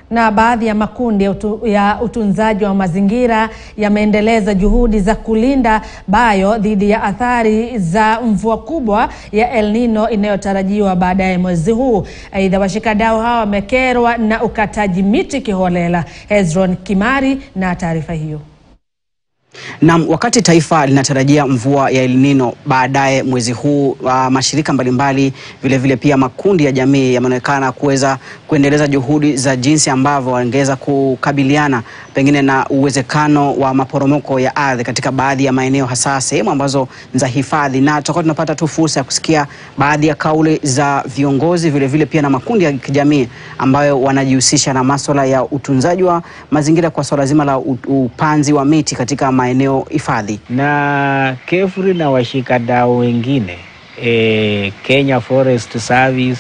Na baadhi ya makundi ya, utu, ya utunzaji wa mazingira yameendeleza juhudi za kulinda bayo dhidi ya athari za mvua kubwa ya El Nino inayotarajiwa baadaye mwezi huu. Aidha, washikadau hawa wamekerwa na ukataji miti kiholela. Hezron Kimari na taarifa hiyo. Na wakati taifa linatarajia mvua ya El Nino baadaye mwezi huu, uh, mashirika mbalimbali vilevile vile pia makundi ya jamii yameonekana kuweza kuendeleza juhudi za jinsi ambavyo wangeweza kukabiliana pengine na uwezekano wa maporomoko ya ardhi katika baadhi ya maeneo, hasa sehemu ambazo ni za hifadhi, na tutakuwa tunapata tu fursa ya kusikia baadhi ya kauli za viongozi vilevile vile pia na makundi ya kijamii ambayo wanajihusisha na masuala ya utunzaji wa mazingira kwa swala zima la upanzi wa miti katika maeneo hifadhi. Na KEFRI na washikadau wengine e, Kenya Forest Service,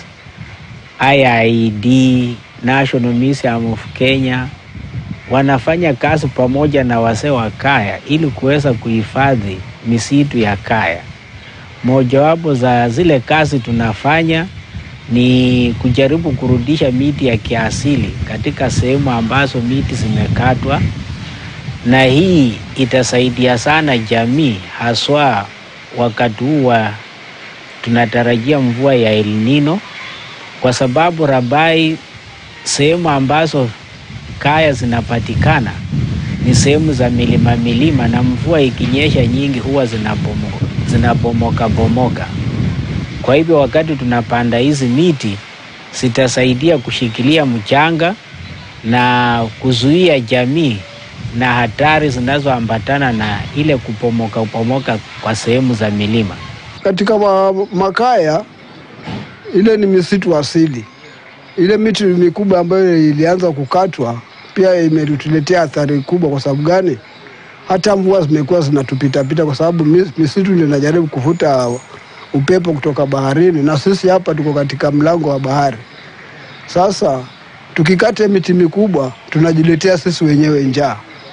IIED, National Museum of Kenya wanafanya kazi pamoja na wazee wa kaya ili kuweza kuhifadhi misitu ya kaya. Mojawapo za zile kazi tunafanya ni kujaribu kurudisha miti ya kiasili katika sehemu ambazo miti zimekatwa, na hii itasaidia sana jamii, haswa wakati huu wa tunatarajia mvua ya El Nino, kwa sababu Rabai, sehemu ambazo kaya zinapatikana ni sehemu za milima milima, na mvua ikinyesha nyingi huwa zinabomoka zinabomoka bomoka. Kwa hivyo wakati tunapanda hizi miti zitasaidia kushikilia mchanga na kuzuia jamii na hatari zinazoambatana na ile kupomoka upomoka kwa sehemu za milima. Katika ma makaya ile ni misitu asili. Ile miti mikubwa ambayo ilianza kukatwa pia imetuletea athari kubwa. Kwa sababu gani? Hata mvua zimekuwa zinatupitapita, kwa sababu misitu ndio inajaribu kuvuta upepo kutoka baharini, na sisi hapa tuko katika mlango wa bahari. Sasa tukikata miti mikubwa tunajiletea sisi wenyewe njaa.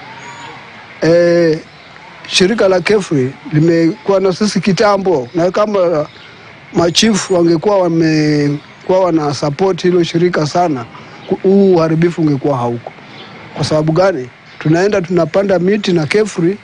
E, shirika la KEFRI limekuwa na sisi kitambo, na kama machifu wangekuwa wamekuwa wana support hilo shirika sana, huu uharibifu ungekuwa hauko. Kwa sababu gani? Tunaenda tunapanda miti na KEFRI,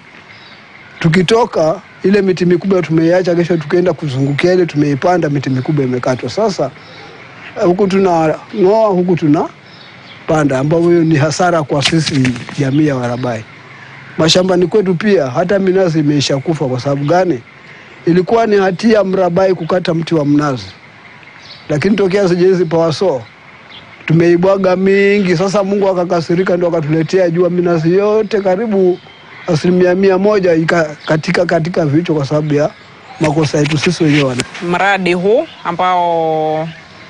tukitoka ile miti mikubwa tumeiacha, kesho tukienda kuzungukia ile tumeipanda, miti mikubwa imekatwa. Sasa huku tunang'oa, huku tunapanda, ambayo hiyo ni hasara kwa sisi jamii ya Warabai. Mashambani kwetu pia hata minazi imeisha kufa. Kwa sababu gani? Ilikuwa ni hatia Mrabai kukata mti wa mnazi, lakini tokea sijezi pawaso tumeibwaga mingi. Sasa Mungu akakasirika, ndo akatuletea jua minazi yote karibu asilimia mia moja ika katika katika vichwa kwa sababu ya makosa yetu sisi wenyewe. Mradi huu ambao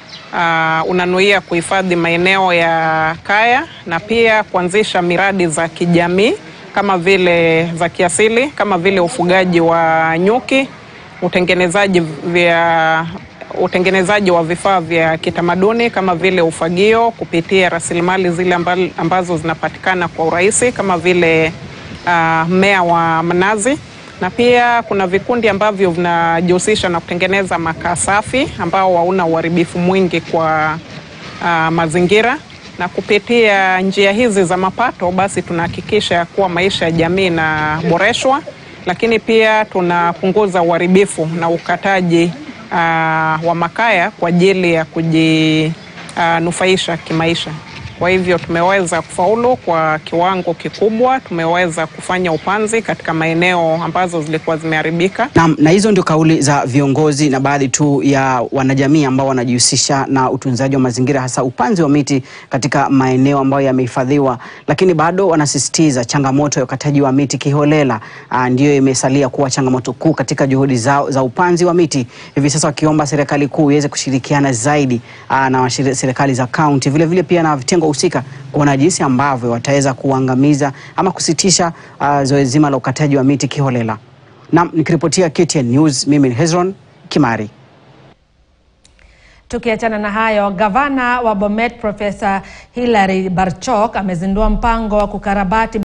uh, unanuia kuhifadhi maeneo ya kaya na pia kuanzisha miradi za kijamii kama vile za kiasili kama vile ufugaji wa nyuki, utengenezaji vya utengenezaji wa vifaa vya kitamaduni kama vile ufagio kupitia rasilimali zile ambazo zinapatikana kwa urahisi kama vile mmea uh, wa mnazi, na pia kuna vikundi ambavyo vinajihusisha na kutengeneza makaa safi ambao hauna uharibifu mwingi kwa uh, mazingira na kupitia njia hizi za mapato basi tunahakikisha kuwa maisha ya jamii inaboreshwa, lakini pia tunapunguza uharibifu na ukataji uh, wa makaya kwa ajili ya kujinufaisha uh, kimaisha. Kwa hivyo tumeweza kufaulu kwa kiwango kikubwa, tumeweza kufanya upanzi katika maeneo ambazo zilikuwa zimeharibika. Na, na hizo ndio kauli za viongozi na baadhi tu ya wanajamii ambao wanajihusisha na utunzaji wa mazingira hasa upanzi wa miti katika maeneo ambayo yamehifadhiwa, lakini bado wanasisitiza changamoto ya ukataji wa miti kiholela ndiyo imesalia kuwa changamoto kuu katika juhudi zao za upanzi wa miti, hivi sasa wakiomba serikali kuu iweze kushirikiana zaidi aa, na serikali za kaunti vilevile pia na vitengo husika kuona jinsi ambavyo wataweza kuangamiza ama kusitisha uh, zoezi zima la ukataji wa miti kiholela. Na nikiripotia KTN News, mimi ni Hezron Kimari. Tukiachana na hayo, gavana wa Bomet Profesa Hilary Barchok amezindua mpango wa kukarabati